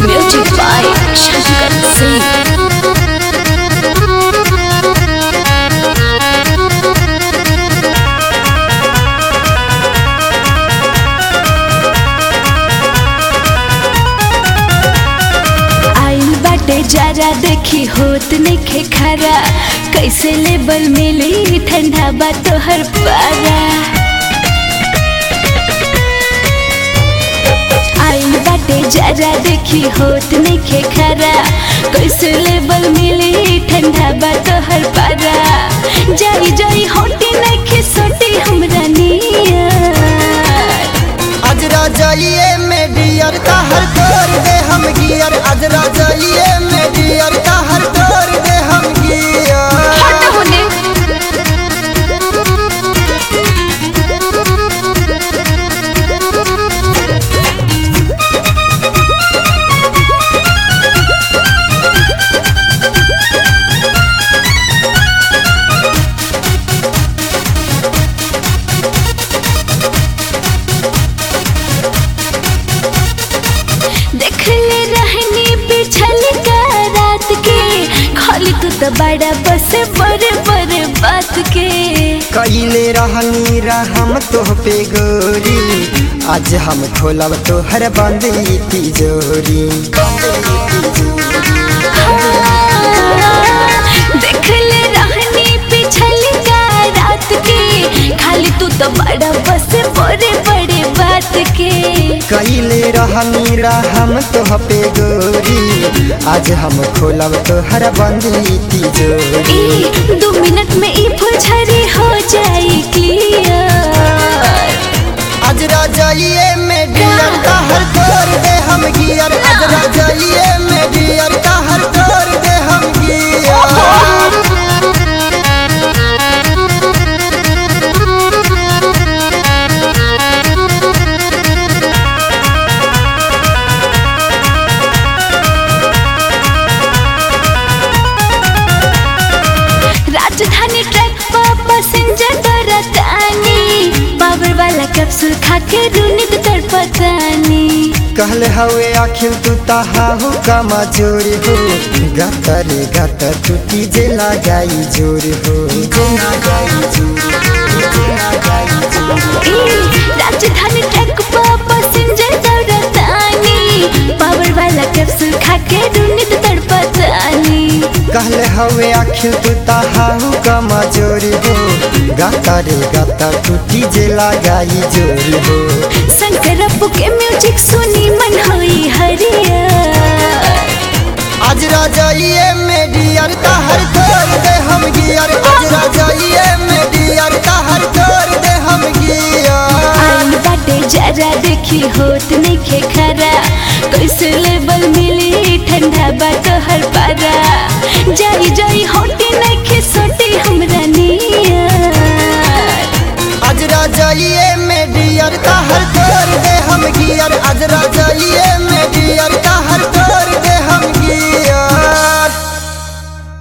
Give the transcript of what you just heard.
Music by Shankar Singh. आइल बाटे जरा देखी होत नइखे खरा कैसे लेबल मिली ठंडा बा तोहर पारा आइल बाटे जरा देखी होत नइखे खरा कैसे लेबल मिली ठंडा बा तोहर पारा जाई जाई होटी नइखे सोटी हमरा नियर आज राजाइए में डियर का हर तोड़ दे हम गियर आज राजाइए में डियर का हर तोड़ दे हम गियर हट होने देखले रहनी पिछल का रात के खाली तू तो बड़ा बस बड़े बड़े बात के कईले रहनी रहम तोह पे गोरी आज हम खोलब तोहर बंद ई तिजोरी देखले रहनी पिछल का रात के खाली तू तो बड़ा बस बड़े बड़े बात के कईले रहनी रहम तोह पे गोरी आज हम खोलब तोहर बंद ई तिजोरी ई दो मिनट में ई फुलझड़ी हो जाई क्लियर आज राजाइए में डियर का हर तोड़ दे हम गियर आज राजाइए में डियर का हर तोड़ दे हम गियर राजधानी ट्रैक पर पैसेंजर बरतानी पावर वाला कैप्सूल खा के रूनी तो तड़पतानी कहले हवे आखिर तू ताहाहू का मजूर हो गतर गतर टूटी जे लगाई जोर हो ए, राजधानी ट्रैक पर पैसेंजर बरतानी पावर वाला कैप्सूल खा के रूनी तो तड़पतानी कहले हवे आखिर तू ताहाहू का मजूर हो गतर गतर टूटी जे लगाई जोर हो शंकर अप्पू के म्यूजिक सुनी मन होई हरियर आज राजाइए में डियर का हर तोड़ दे हम गियर आज राजाइए में डियर का हर तोड़ दे हम गियर आइल बाटे जरा देखी होत नइखे खरा कैसे लेबल मिली ठंडा बा तोहर पारा जाई जाई होटी नइखे सोटी हमरा नियर आज राजाइए में डियर का हर तोड़ दे हम गियर आज राजाइए में